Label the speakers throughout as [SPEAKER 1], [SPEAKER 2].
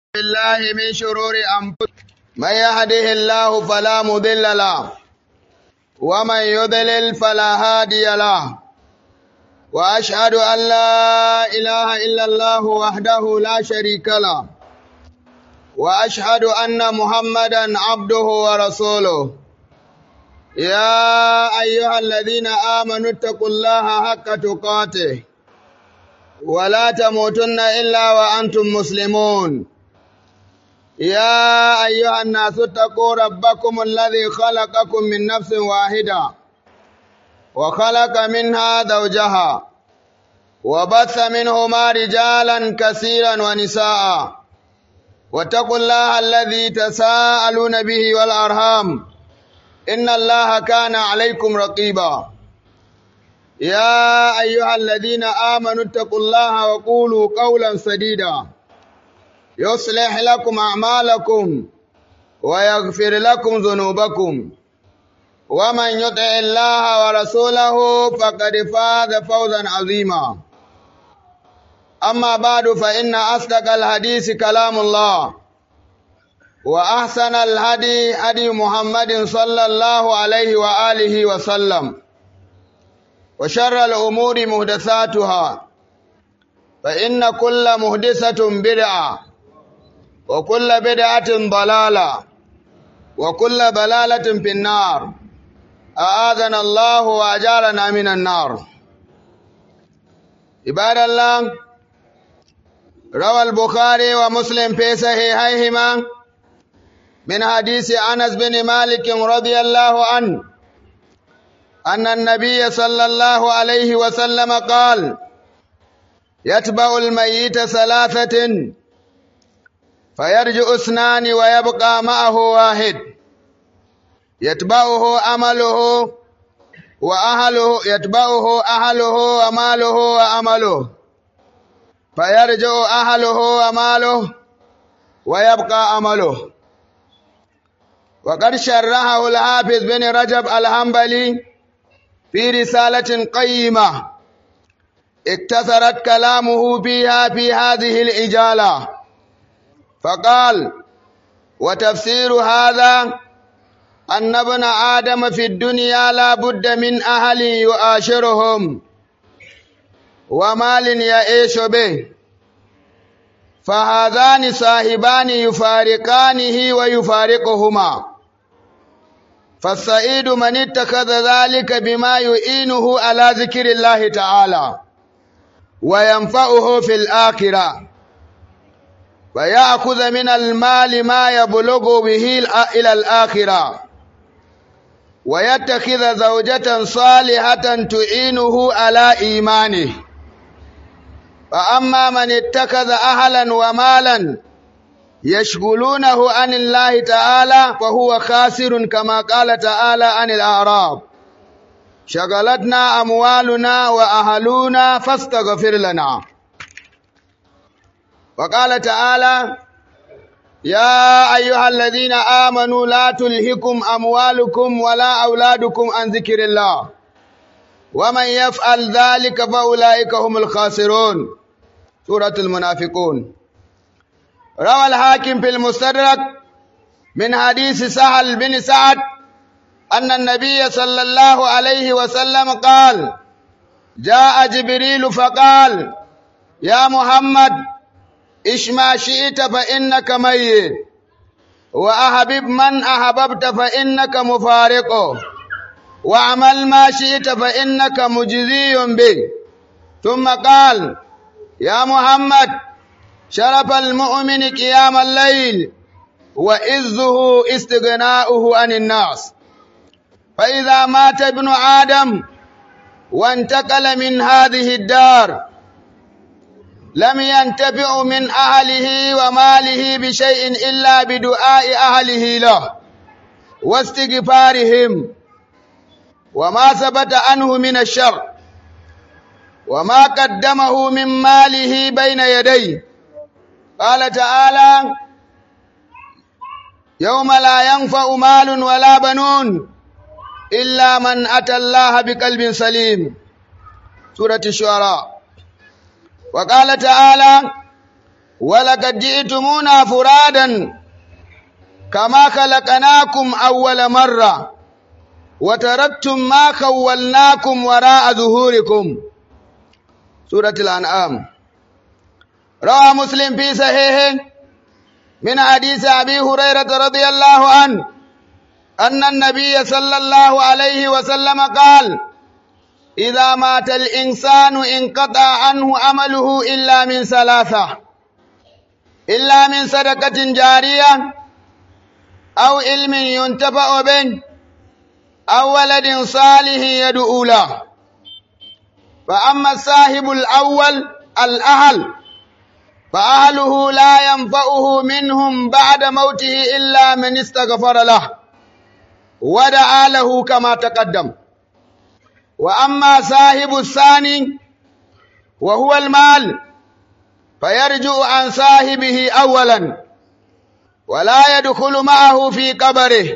[SPEAKER 1] بالله من شرور أنفسنا من يهده الله فلا مضل له ومن يضلل فلا هادي له وأشهد أن لا إله إلا الله وحده لا شريك له وأشهد أن محمدا عبده ورسوله يا أيها الذين آمنوا اتقوا الله حق تقاته ولا تموتن إلا وأنتم مسلمون يا أيها الناس اتقوا ربكم الذي خلقكم من نفس واحدة وخلق منها زوجها وبث منهما رجالا كثيرا ونساء واتقوا الله الذي تساءلون به والأرham إن الله كان عليكم رقيبا يا أيها الذين آمنوا اتقوا الله وقولوا قولا سديدا يصلح لكم أعمالكم ويغفر لكم ذنوبكم ومن يطع الله ورسوله فقد فاز فوزا عظيما أما بعد فإن أصدق الحديث كلام الله وأحسن الهدي هدي محمد صلى الله عليه وآله وسلم وشر الأمور مهدثاتها فإن كل مهدسة بدعة وكل بدعة ضلالة وكل ضلالة في النار أعاذنا الله وأجارنا من النار عباد الله روى البخاري ومسلم في صحيحيهما من حديث أنس بن مالك رضي الله عنه أن النبي صلى الله عليه وسلم قال يتبع الميت ثلاثة فيرجع اثنان ويبقى معه واحد يتبعه عمله وأهله يتبعه أهله وماله وعمله فيرجع أهله وماله ويبقى عمله وقد شرحه الحافظ بن رجب الحنبلي في رسالة قيمة اكتثرت كلامه فيها في هذه الإجالة فقال وتفسير هذا أن ابن آدم في الدنيا لا بد من أهل يؤاشرهم ومال يعيش به فهذان صاحبان يفارقانه ويفارقهما فالسعيد من اتخذ ذلك بما يعينه على ذكر الله تعالى وينفعه في الآخرة ويأخذ من المال ما يبلغ به إلى الآخرة ويتخذ زوجة صالحة تعينه على إيمانه فأما من اتخذ أهلا ومالا يشغلونه عن الله تعالى فهو خاسر كما قال تعالى عن الأعراب شغلتنا أموالنا وأهلنا فاستغفر لنا وقال تعالى يا أيها الذين آمنوا لا تلهكم أموالكم ولا أولادكم عن ذكر الله ومن يفعل ذلك فأولئك هم الخاسرون سورة المنافقون روى الحاكم في المستدرك من حديث سهل بن سعد أن النبي صلى الله عليه وسلم قال جاء جبريل فقال يا محمد إش ما شئت فإنك ميت وأحبب من أحببت فإنك مفارقه واعمل ما شئت فإنك مجزي به ثم قال يا محمد شرف المؤمن قيام الليل وإذه استغناؤه عن الناس فإذا مات ابن آدم وانتقل من هذه الدار لم ينتفع من أهله وماله بشيء إلا بدعاء أهله له واستغفارهم وما ثبت عنه من الشر وما قدمه من ماله بين يديه قال تعالى يوم لا ينفع مال ولا بنون إلا من أتى الله بقلب سليم سورة الشعراء وقال تعالى ولقد جئتمونا فرادا كما خلقناكم أول مرة وتركتم ما خولناكم وراء ظهوركم سورة الأنعام روى مسلم في صحيحه من حديث أبي هريرة رضي الله عنه أن النبي صلى الله عليه وسلم قال إذا مات الإنسان انقطع عنه عمله إلا من ثلاثة إلا من صدقة جارية أو علم ينتفع به أو ولد صالح يدعو له فأما الصاحب الأول الأهل فأهله لا ينفعه منهم بعد موته إلا من استغفر له ودعا له كما تقدم وأما صاحب الثاني وهو المال فيرجع عن صاحبه أولا ولا يدخل معه في قبره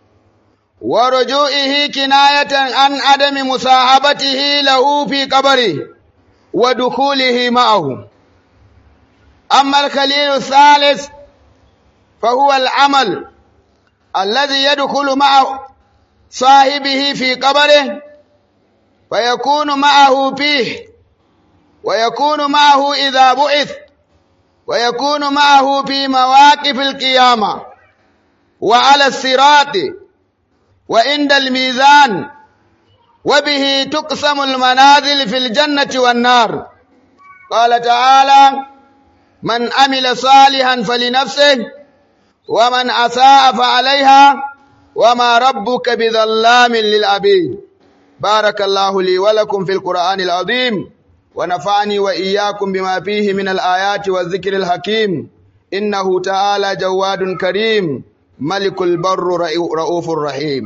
[SPEAKER 1] ورجوعه كناية عن عدم مصاحبته له في قبره ودخوله معه أما الخليل الثالث فهو العمل الذي يدخل مع صاحبه في قبره فيكون معه فيه ويكون معه إذا بعث ويكون معه في مواقف القيامة وعلى الصراط وعند الميزان وبه تقسم المنازل في الجنة والنار قال تعالى من عمل صالحا فلنفسه ومن أساء فعليها وما ربك بظلام للعبيد بارك الله لي ولكم في القرآن العظيم ونفعني وإياكم بما فيه من الآيات والذكر الحكيم إنه تعالى جواد كريم ملك البر رؤوف رحيم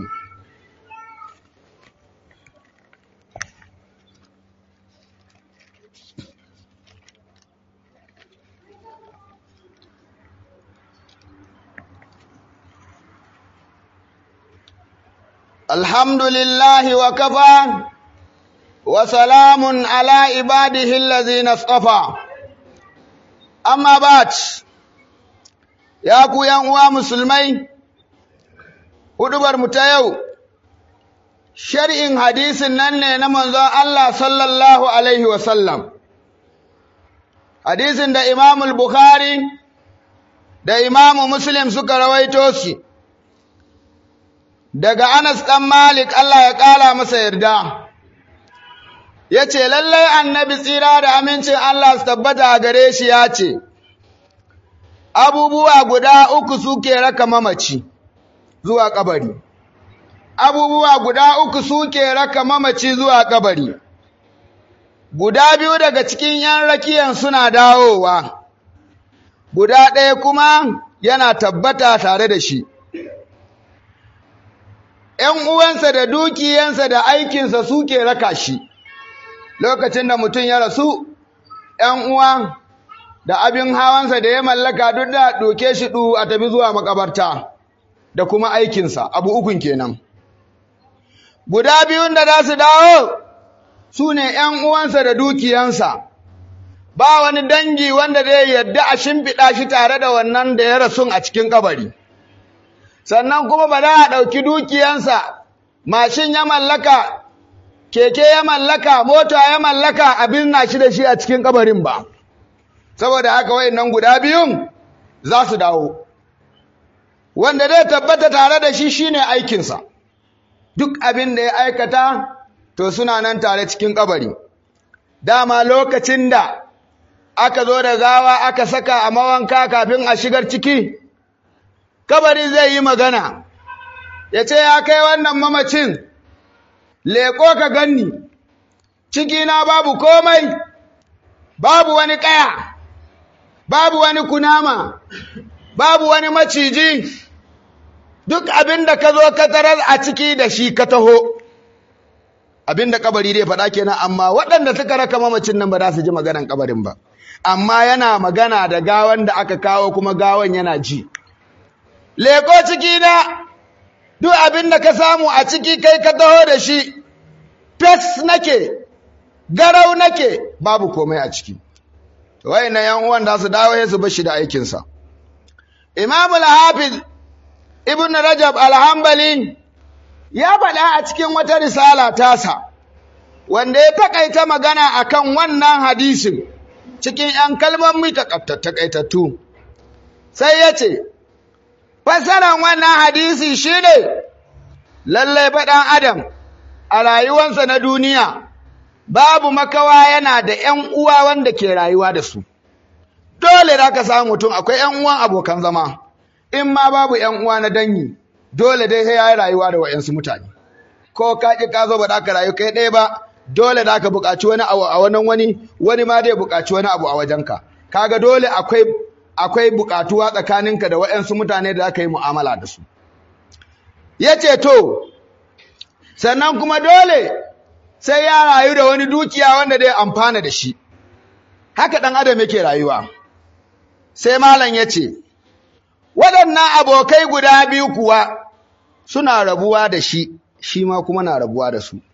[SPEAKER 1] الحمد لله وكفى وسلام على عباده الذين اصطفى أما بعد ya ku yan uwa musulmai hudubar mu ta yau shar'in hadisin nan ne na manzon Allah sallallahu alaihi wasallam hadisin da Imam Bukhari da Imam Muslim suka rawaito shi daga Anas dan Malik Allah ya kala masa yarda yace lallai annabi tsira da amincin Allah su tabbata a gare shi ya ce abubuwa guda uku suke raka mamaci zuwa kabari abubuwa guda uku suke raka mamaci zuwa kabari guda biyu daga cikin yan rakiyan suna dawowa guda ɗaya kuma yana tabbata tare da shi ‘yan uwansa da dukiyansa da aikinsa suke raka shi lokacin da mutum ya rasu ‘yan uwa da abin hawansa da ya mallaka duk da doke shi ɗu a tafi zuwa makabarta da kuma aikinsa abu ukun kenan guda biyun da za su dawo su ne ‘yan uwansa da dukiyansa ba wani dangi wanda zai yadda a shimfiɗa shi tare da wannan da ya rasun a cikin kabari sannan kuma ba za a ɗauki dukiyansa mashin ya mallaka keke ya mallaka mota ya mallaka abin na shi da shi a cikin kabarin ba saboda haka wayannan guda biyun za su dawo wanda zai tabbata tare da shi shine aikinsa duk abin da ya aikata to suna nan tare cikin kabari dama lokacin da aka zo da gawa aka saka a mawanka kafin a shigar ciki kabari zai yi magana ya ce ya kai wannan mamacin leƙo ka ganni cikina babu komai babu wani ƙaya babu wani kunama babu wani maciji duk abin da ka zo ka tarar a ciki da shi ka taho abin da kabari dai faɗa kenan amma waɗanda suka raka mamacin nan ba za su ji maganan kabarin ba amma yana magana da gawan da aka kawo kuma gawan yana ji leko ciki na duk abin da ka samu a ciki kai ka taho da shi fes nake garau nake babu komai a ciki wayannan yan uwan da su dawo su bar shi da aikinsa Imam al-Hafiz Ibn Rajab al-Hanbali ya faɗa a cikin wata risala tasa wanda ya takaita magana akan wannan hadisin cikin ‘yan kalmomi takaitattu sai ya ce fassarar wannan hadisi shine lallai faɗan adam a rayuwansa na duniya babu makawa yana da ‘yan uwa wanda ke rayuwa da su dole da ka samu mutum akwai ‘yan uwan abokan zama in ma babu ‘yan uwa na dangi dole dai sai ya yi rayuwa da wa'yansu mutane ko ka ƙi ka zo ba da ka rayu kai ɗaya ba dole da ka buƙaci wani abu a wani wani wani ma zai buƙaci wani abu a wajenka kaga dole akwai akwai buƙatuwa tsakaninka da wa'yansu mutane da aka yi mu'amala da su yace to sannan kuma dole sai ya rayu da wani dukiya wanda zai amfana da shi haka ɗan adam yake rayuwa sai malam yace waɗannan abokai guda biyu kuwa suna rabuwa da shi shi ma kuma na rabuwa da su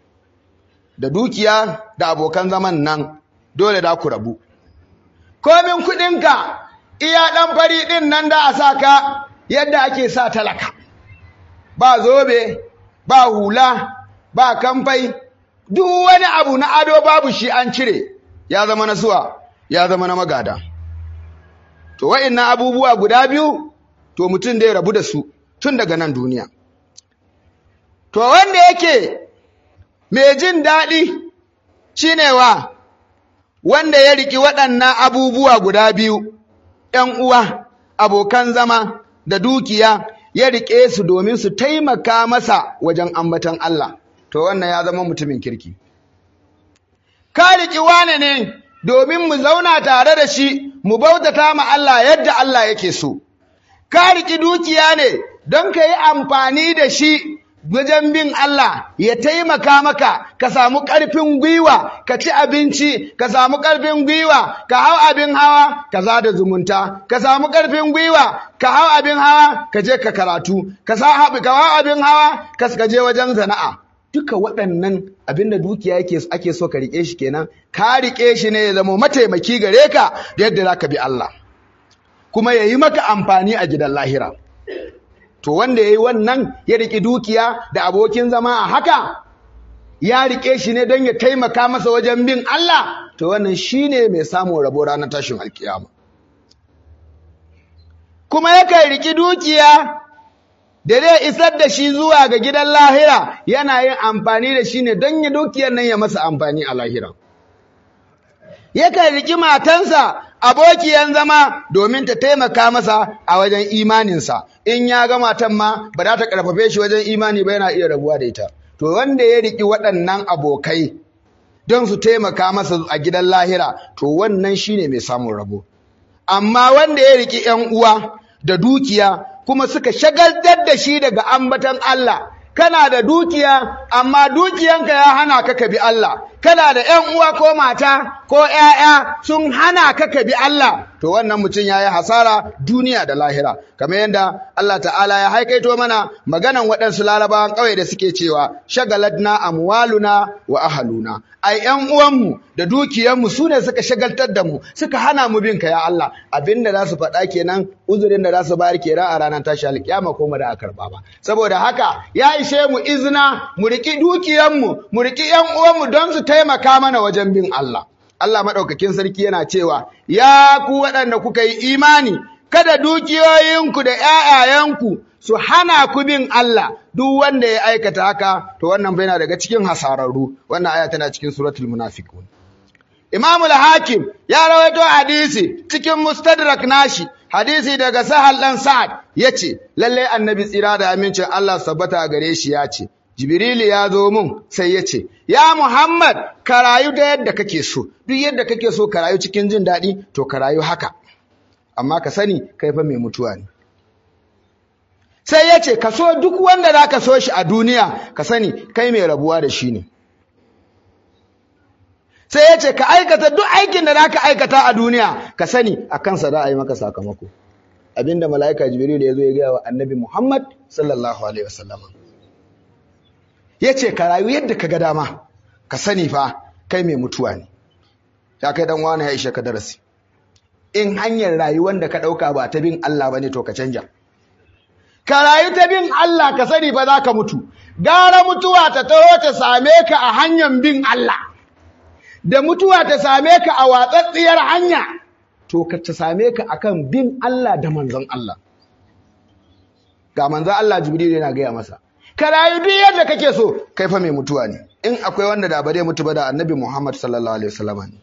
[SPEAKER 1] da dukiya da abokan zaman nan dole da ku rabu komin kuɗinka iya ɗan fari ɗin nan da a sa ka yadda ake sa talaka ba zobe ba hula ba kamfai duk wani abu na ado babu shi an cire ya zama na suwa ya zama na magada to wa'innan abubuwa guda biyu to mutum da ya rabu da su tun daga nan duniya to wanda yake mai jin daɗi shine wa wanda ya riki waɗannan abubuwa guda biyu ‘yan uwa abokan zama da dukiya ya riƙe su domin su taimaka masa wajen ambatan Allah to wannan ya zama mutumin kirki ka riƙi wane ne domin mu zauna tare da shi mu bautata ma Allah yadda Allah yake so ka riƙi dukiya ne don ka yi amfani da shi wajen bin Allah ya taimaka maka ka samu ƙarfin gwiwa ka ci abinci ka samu ƙarfin gwiwa ka hau abin hawa ka da zumunta ka samu ƙarfin gwiwa ka hau abin hawa ka je ka karatu ka hau abin hawa ka je wajen sana'a duka waɗannan abin da dukiya yake ake so ka riƙe shi kenan ka riƙe shi ne ya zama mataimaki gare ka da yadda za ka bi Allah kuma ya yi maka amfani a gidan lahira to wanda ya yi wannan ya riƙe dukiya da abokin zama a haka ya riƙe shi ne don ya taimaka masa wajen bin Allah to wannan shi ne mai samun rabo ranar tashin alkiyama kuma yakan riƙi dukiya da zai isar da shi zuwa ga gidan lahira yana yin amfani da shi ne don ya dukiyar nan ya masa amfani a lahira yakan riƙi matansa abokiyan zama domin ta taimaka masa a wajen imaninsa in ya ga matan ma ba za ta karfafe shi wajen imani ba yana iya rabuwa da ita to wanda ya riki waɗannan abokai don su taimaka masa a gidan lahira to wannan shine mai samun rabo amma wanda ya riki ƴan uwa da dukiya kuma suka shagaltar da shi daga ambatan Allah kana da dukiya amma dukiyanka ya hana ka ka bi Allah kana da ƴan uwa ko mata ko ƴaƴa sun hana ka ka bi Allah to wannan mutum yayi hasara duniya da lahira kamar yadda Allah ta'ala ya haikaito mana maganan waɗansu larabawan ƙauye da suke cewa shagalatna amwaluna wa ahaluna ai ƴan uwanmu da dukiyanmu su ne suka shagaltar da mu suka hana mu bin ka ya Allah abinda za su faɗa kenan uzurin da za su bayar kenan a ranar tashi alƙiyama ko mu da a karɓa ba saboda haka ya ishe mu izina mu riƙi dukiyanmu mu riƙi ƴan uwanmu don su taimaka mana wajen bin Allah Allah maɗaukakin sarki yana cewa, Ya ku waɗanda kuka yi imani, kada dukiyoyinku da ‘ya'yayenku su hana ku bin Allah, duk wanda ya aikata haka, to wannan bai na daga cikin hasararru, wannan aya tana cikin suratul munafiqun. Imamul Hakim ya rawaito hadisi cikin Mustadrak nashi, hadisi daga Sahal ɗan Sa'ad ya ce, Lallai annabi tsira da amincin Allah sabbata gare shi ya ce, Jibrilu ya zo mun sai ya ce, Ya Muhammad, ka rayu da yadda kake so, duk yadda kake so ka rayu cikin jin daɗi, to ka rayu haka. Amma ka sani, kai fa mai mutuwa ne. Sai ya ce, Ka so duk wanda za ka so shi a duniya, ka sani, kai mai rabuwa da shi ne. Sai ya ce, Ka aikata duk aikin da za ka aikata a duniya, ka sani, a kansa za a yi maka sakamako. Abinda mala'ika Jibrilu ya zo ya gaya wa annabi Muhammad sallallahu Alaihi wasallam. ya ce ka rayu yadda ka ga dama ka sani fa kai mai mutuwa ne ya kai dan wani ya ishe ka darasi in hanyar rayuwar da ka ɗauka ba ta bin Allah ba ne to ka canja ka rayu ta bin Allah ka sani ba za ka mutu gara mutuwa ta taho ta same ka a hanyar bin Allah da mutuwa ta same ka a watsatsiyar hanya to ka ta same ka akan bin Allah da manzon Allah ga manzon Allah Jibril yana gaya masa ka rayu duk yadda kake so kai fa mai mutuwa ne in akwai wanda da ba zai mutu ba da annabi Muhammad sallallahu alaihi wasallam ne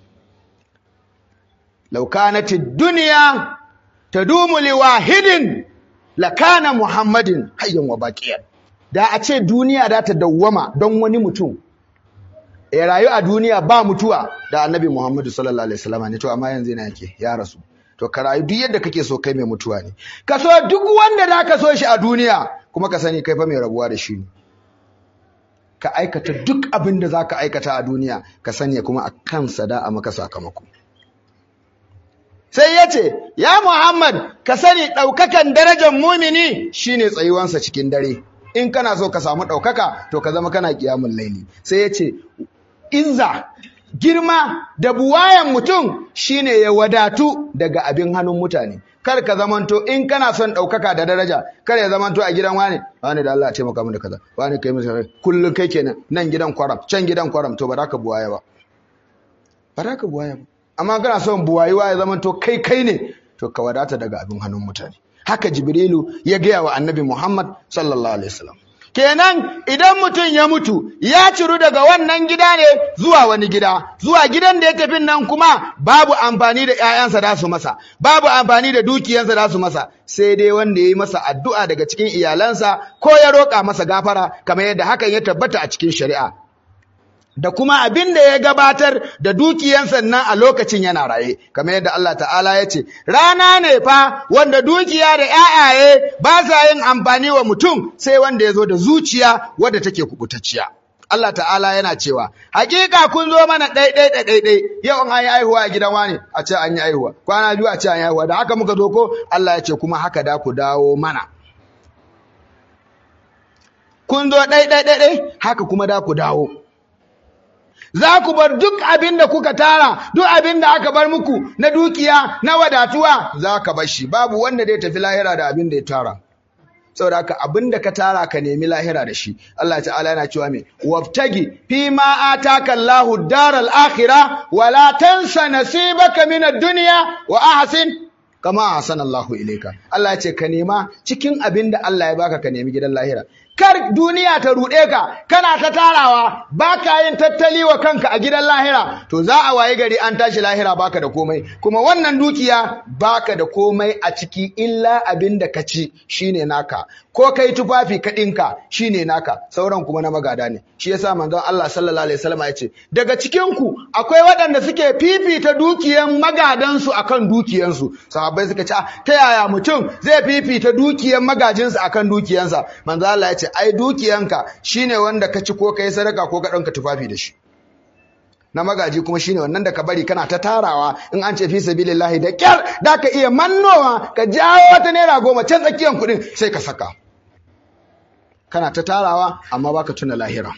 [SPEAKER 1] law kanat ad-dunya tadumu liwahidin lakana Muhammadin hayyan wa baqiyan da a ce duniya da ta dawwama don wani mutum ya rayu a duniya ba mutuwa da annabi Muhammad sallallahu alaihi wasallam ne to amma yanzu yana yake ya rasu to ka rayu duk yadda kake so kai mai mutuwa ne ka so duk wanda da ka so shi a duniya kuma ka sani kai fa mai rabuwa da shi ne ka aikata duk abin da za ka aikata a duniya ka sani kuma a kansa da a maka sakamako sai ya ce ya muhammad ka sani ɗaukakan darajar mumini shine tsayuwansa cikin dare in kana so ka samu ɗaukaka to ka zama kana ƙiyamun laili sai ya ce izza girma da buwayan mutum shine ya wadatu daga abin hannun mutane kar ka zamanto in kana son ɗaukaka da daraja kar ya zamanto a gidan wani wani da Allah ya taimaka mu da kaza wani kai mu kullun kai kenan nan gidan kwaram can gidan kwaram to ba za ka buwaya ba ba za ka buwaya ba amma kana son buwayiwa ya zamanto kai kai ne to ka wadata daga abin hannun mutane haka jibrilu ya gaya wa annabi muhammad sallallahu alaihi wasallam kenan idan mutum ya mutu ya ciru daga wannan gida ne zuwa wani gida zuwa gidan da ya tafi nan kuma babu amfani da ƴaƴansa da su masa babu amfani da dukiyansa da su masa sai dai wanda ya yi masa addu'a daga cikin iyalansa ko ya roƙa masa gafara kamar yadda hakan ya tabbata a cikin shari'a da kuma abin da ya gabatar da dukiyansa nan a lokacin yana raye kamar yadda Allah ta'ala ya ce rana ne fa wanda dukiya da ƴaƴaye ba sa yin amfani wa mutum sai wanda ya zo da zuciya wadda take kubutacciya Allah ta'ala yana cewa hakika kun zo mana ɗaiɗai da ɗaiɗai yau an yi aihuwa a gidan wani a ce an yi aihuwa kwana biyu a ce an yi aihuwa da haka muka zo ko Allah ya ce kuma haka da ku dawo mana kun zo ɗaiɗai ɗaiɗai haka kuma da ku dawo za ku bar duk abin da kuka tara duk abin da aka bar muku na dukiya na wadatuwa za ka bar shi babu wanda zai tafi lahira da abin da ya tara saboda haka abin da ka tara ka nemi lahira da shi Allah ta'ala yana cewa me waftagi fi ma ataka Allahu daral akhirah wa la tansa nasibaka min ad-dunya wa ahsin kama ahsana Allahu ilayka Allah ya ce ka nema cikin abin da Allah ya baka ka nemi gidan lahira kar duniya ta ruɗe ka kana ta tarawa baka yin tattali wa kanka a gidan lahira to za a waye gari an tashi lahira baka da komai kuma wannan dukiya baka da komai a ciki illa abin da ka ci shine naka ko kai tufafi ka ɗinka shine naka sauran kuma na magada ne shi yasa manzon Allah sallallahu alaihi wasallam ya ce daga cikin ku akwai waɗanda suke fifita dukiyan magadansu akan dukiyansu sahabbai suka ce ta yaya mutum zai fifita dukiyan magajinsa akan dukiyansa manzon Allah ya ce ai dukiyanka shine wanda ka ci ko kai sadaka ko ka ɗanka tufafi da shi na magaji kuma shine wannan da ka bari kana ta tarawa in an ce fi sabilillahi da kyar da ka iya mannowa ka jawo wata naira goma can tsakiyan kuɗin sai ka saka kana ta tarawa amma baka tuna lahira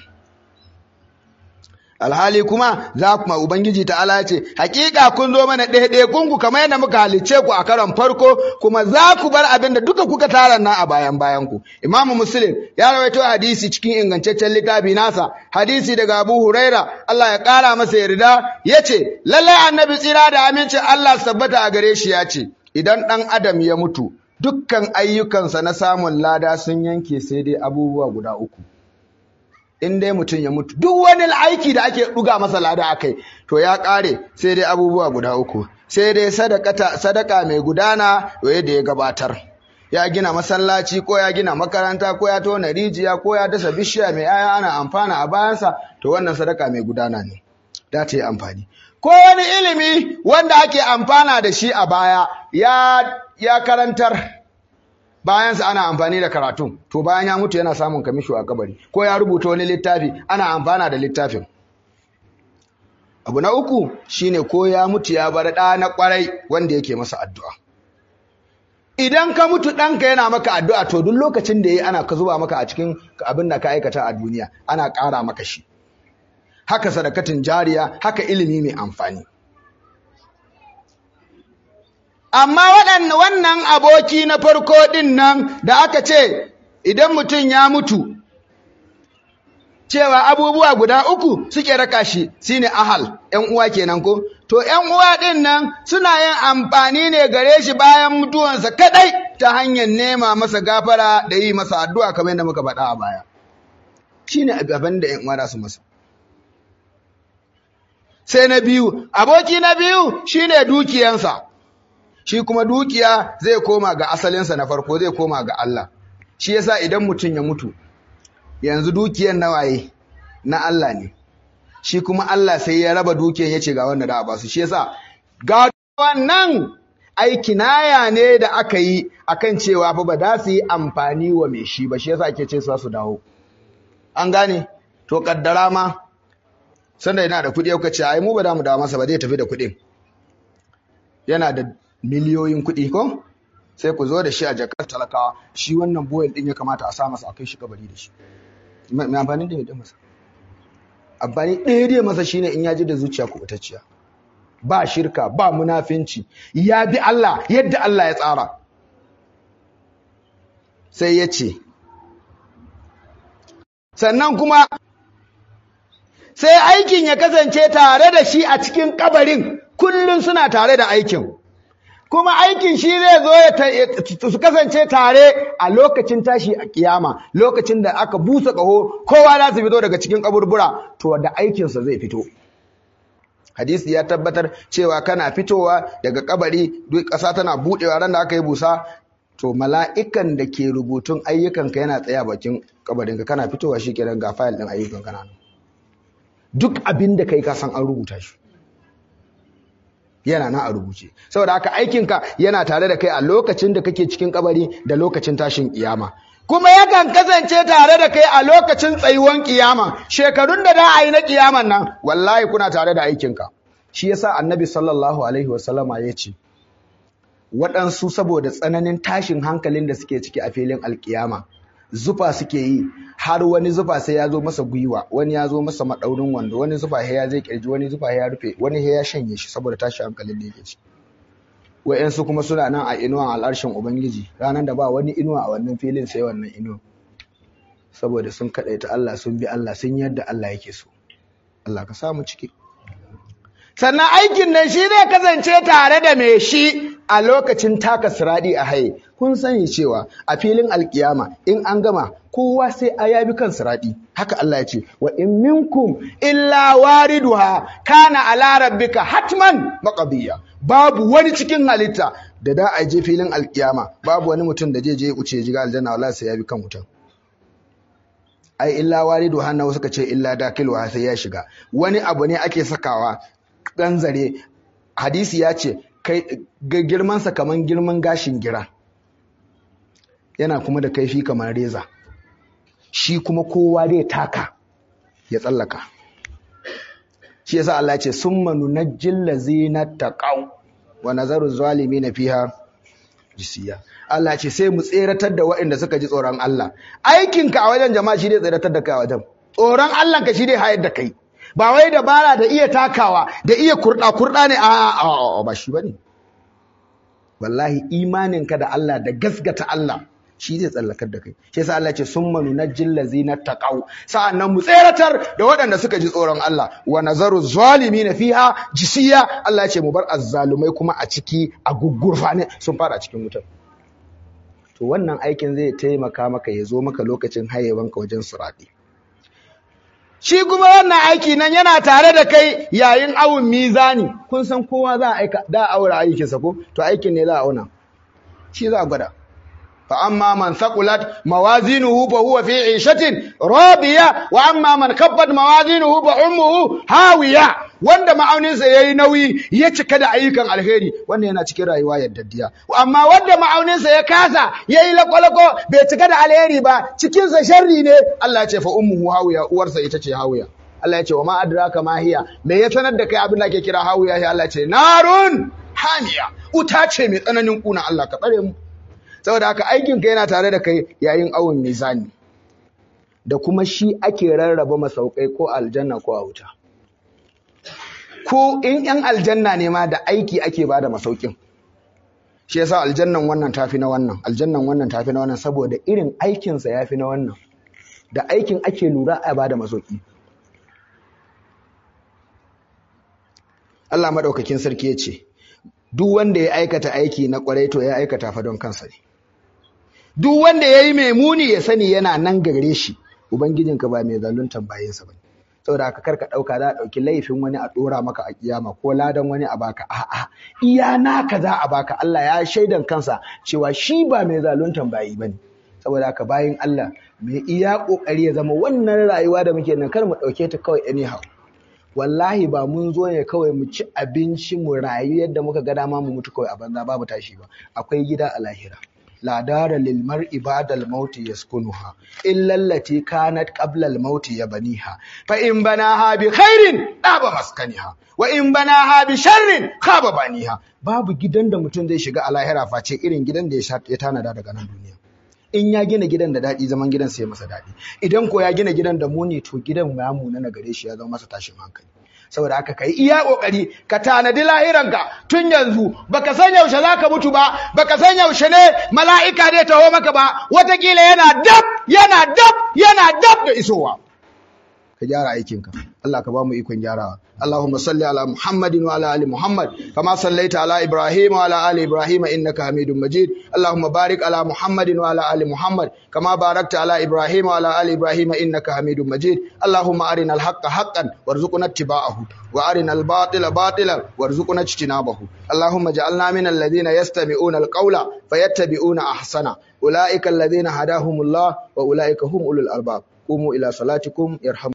[SPEAKER 1] alhali kuma za kuma ubangiji ta'ala ya ce hakika kun zo mana ɗaya kunku kamar yadda muka halicce ku a karon farko kuma za ku bar abin da duka kuka tara nan a bayan bayan ku imamu muslim ya rawaito hadisi cikin ingantaccen littafi nasa hadisi daga abu huraira Allah ya ƙara masa yarda ya ce lallai annabi tsira da amincin Allah sabbata a gare shi ya ce idan ɗan adam ya mutu dukkan ayyukansa na samun lada sun yanke sai dai abubuwa guda uku in dai mutum ya mutu duk wani aiki da ake ɗuga masa lada akai to ya ƙare sai dai abubuwa guda uku sai dai sadaka mai gudana da ya gabatar ya gina masallaci ko ya gina makaranta ko ya tona rijiya ko ya dasa bishiya mai aya ana amfana a bayansa to wannan sadaka mai gudana ne da ta yi amfani ko wani ilimi wanda ake amfana da shi a baya ya, ya karantar bayansa ana amfani da karatun to bayan ya mutu yana samun kamisho a kabari ko ya rubuta wani littafi ana amfana da littafin abu na uku shine ko ya mutu ya bar ɗa na ƙwarai wanda yake masa addu'a idan ka mutu ɗanka yana maka addu'a to duk lokacin da ya yi ana ka zuba maka a cikin abin da ka aikata a duniya ana ƙara maka shi haka sadakatin jariya haka ilimi mai amfani amma wannan aboki na farko ɗin nan da aka ce idan mutum ya mutu cewa abubuwa guda uku suke raka shi shine ahal ƴan uwa kenan ko to ƴan uwa ɗin nan suna yin amfani ne gare shi bayan mutuwansa kadai ta hanyar nema masa gafara da yi masa addu'a kamar yadda muka faɗa a baya shine abin da ƴan uwa su masa sai na biyu aboki na biyu shine dukiyansa shi kuma dukiya zai koma ga asalinsa na farko zai koma ga Allah shi yasa idan mutum ya mutu yanzu dukiyan nawaye na Allah ne shi kuma Allah sai ya raba dukiyan yace ga wanda da a basu shi yasa ga wannan aiki naya ne da aka yi akan cewa fa ba za su yi amfani wa mai shi ba shi yasa ake ce su dawo an gane to kaddara ma sanda yana da kuɗi ya ce ai mu ba da mu dawo masa ba zai tafi da kuɗin yana da miliyoyin kuɗi ko sai ku zo da shi a jakar talakawa shi wannan boyel din ya kamata a sa masa a kai shi kabari da shi mai amfani da mai masa amfani ɗaya dai masa shine in ya ji da zuciya kubutacciya ba shirka ba munafinci ya bi Allah yadda Allah ya tsara sai ya ce sannan kuma sai aikin ya kasance tare da shi a cikin kabarin kullum suna tare da aikin kuma aikin shi zai zo ya su kasance tare a lokacin tashi a kiyama lokacin da aka busa ƙaho kowa za su fito daga cikin kaburbura to da aikinsa zai fito hadisi ya tabbatar cewa kana fitowa daga kabari duk ƙasa tana buɗewa ran da aka yi busa to mala'ikan da ke rubutun ayyukanka yana tsaya bakin kabarinka kana fitowa shi kenan ga fayil ɗin ayyukanka na duk abin da kai ka san an rubuta shi yana nan a rubuce saboda haka aikinka yana tare da kai a lokacin da kake cikin kabari da lokacin tashin kiyama kuma yakan kasance tare da kai a lokacin tsayuwan kiyama shekarun da da a yi na kiyaman nan wallahi kuna tare da aikinka shi yasa annabi sallallahu alaihi wasallama ya ce waɗansu saboda tsananin tashin hankalin da suke ciki a filin alkiyama zufa suke yi har wani zufa sai ya zo masa gwiwa wani ya zo masa maɗaurin wando wani zufa ya zai kirji wani zufa ya rufe wani ya shanye shi saboda tashin hankalin da yake ci wa'yansu kuma suna nan a inuwan al'arshin ubangiji ranar da ba wani inuwa a wannan filin sai wannan inuwa saboda sun kaɗaita Allah sun bi Allah sun yadda Allah yake so Allah ka samu ciki sannan aikin nan shi zai kasance tare da mai shi a lokacin taka siradi a haye kun sani cewa a filin alkiyama in an gama kowa sai a yabi kan siradi haka Allah ya ce wa in minkum illa wariduha kana ala rabbika hatman maqdiya babu wani cikin halitta da da a je filin alkiyama babu wani mutum da je je ya wuce jiga aljanna wallahi sai ya bi kan mutum ai illa wariduha na suka ce illa dakilwa sai ya shiga wani abu ne ake sakawa ɗan zare hadisi ya ce girmansa kamar girman gashin gira yana kuma da kaifi kamar reza shi kuma kowa zai taka ya tsallaka shi yasa Allah ce summa nunajjil ladzina taqaw wa nazaru zalimin fiha jisiya Allah ce sai mu tseratar da waɗanda suka ji tsoron Allah aikinka a wajen jama'a shi zai tseratar da kai a wajen tsoron Allah ka shi zai hayar da kai ba wai dabara da iya takawa da iya kurɗa kurɗa ne a ba shi bane wallahi imaninka da Allah da gasgata Allah shi zai tsallakar da kai shi yasa Allah ce summa nunajjil ladzina taqaw sa'annan mu tseratar da waɗanda suka ji tsoron Allah wa nazaru zalimin fiha jisiya Allah ce mu bar azzalumai kuma a ciki a gugurfa ne sun fara cikin wutar to wannan aikin zai taimaka maka ya zo maka lokacin hayewanka wajen suradi shi kuma wannan aiki nan yana tare da kai yayin awun mizani kun san kowa za a aika da aura aikinsa ko to aikin ne za a auna shi za a gwada fa amma man thaqulat mawazinuhu fa huwa fi 'ishatin radiya wa amma man khaffat mawazinuhu fa ummuhu hawiya wanda ma'auninsa yayi nauyi ya cika da ayyukan alheri wanda yana cikin rayuwa yaddadiya amma wanda ma'auninsa ya kasa yayi lakwalako bai cika da alheri ba cikin sa sharri ne Allah ya ce fa ummuhu hawiya uwarsa ita ce hawiya Allah ya ce wa ma adraka ma hiya me ya sanar da kai abin da ake kira hawiya sai Allah ya ce narun hamiya uta ce mai tsananin kuna Allah ka tsare mu saboda haka aikin ka yana tare da kai yayin awon mizani da kuma shi ake rarraba masaukai ko aljanna ko a wuta ko in yan aljanna ne ma da aiki ake bada masaukin shi yasa aljannan wannan tafi na wannan aljannan wannan tafi na wannan saboda irin aikinsa yafi na wannan da aikin ake lura a bada masauki Allah madaukakin sarki ya ce duk wanda ya aikata aiki na kwarai to ya aikata fa don kansa ne duk wanda ya yi mai muni ya sani yana nan gare shi ubangijinka ba mai zaluntan bayansa ba saboda haka karka ɗauka za a ɗauki laifin wani a ɗora maka a kiyama ko ladan wani a baka a'a iya naka za a baka Allah ya shaidan kansa cewa shi ba mai zaluntan bayi bane saboda haka bayin Allah mai iya kokari ya zama wannan rayuwa da muke nan kar mu ɗauke ta kawai anyhow wallahi ba mun zo ne kawai mu ci abinci mu rayu yadda muka ga dama mu mutu kawai a banza babu tashi ba akwai gida a lahira la dara lil mar'i ba'da al maut yaskunuha illa allati kanat qabla al maut yabniha fa in banaha bi khairin daba maskaniha wa in banaha bi sharrin khaba baniha babu gidan da mutum zai shiga a lahira face irin gidan da ya tanada daga nan duniya in ya gina gidan da daɗi zaman gidan sai masa daɗi idan ko ya gina gidan da muni to gidan ya muna na gare shi ya zama masa tashin hankali saboda haka kai iya kokari ka tanadi lahiranka tun yanzu baka san yaushe zaka mutu ba baka san yaushe ne mala'ika zai taho maka ba watakila yana dab yana dab yana dab da isowa ka gyara aikinka Allah ka ba mu ikon gyarawa اللهم صل على محمد وعلى ال محمد كما صليت على ابراهيم وعلى ال ابراهيم انك حميد مجيد اللهم بارك على محمد وعلى ال محمد كما باركت على ابراهيم وعلى ال ابراهيم انك حميد مجيد اللهم ارنا الحق حقا وارزقنا اتباعه وارنا الباطل باطلا وارزقنا اجتنابه اللهم اجعلنا من الذين يستمعون القول فيتبعون احسنه اولئك الذين هداهم الله واولئك هم اولو الالباب قوموا الى صلاتكم يرحم